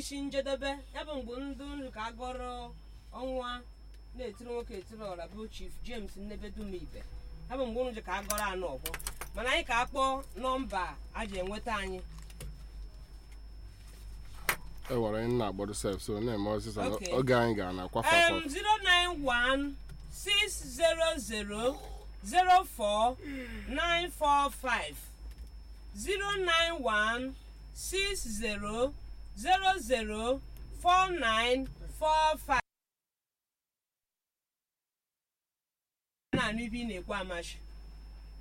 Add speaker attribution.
Speaker 1: isi njedebe ya bụ mgbe ndị nri ka agọrọ ọnwa na-etiri nwoke etiri ọra bụ chief james nnebedumibe ya bụ mgbe unu ji ka agọrọ anụ ọgwọ mana anyị ka akpọ nọmba a ji enweta anyị
Speaker 2: e nwere anyị na-agbado sef so na-eme ọsịsa
Speaker 1: Okay.
Speaker 2: oge anyị gara na kwafa
Speaker 1: um, 091 600 04 945 091 60 00 4945 na-anụ ibe ị na-ekwu amachi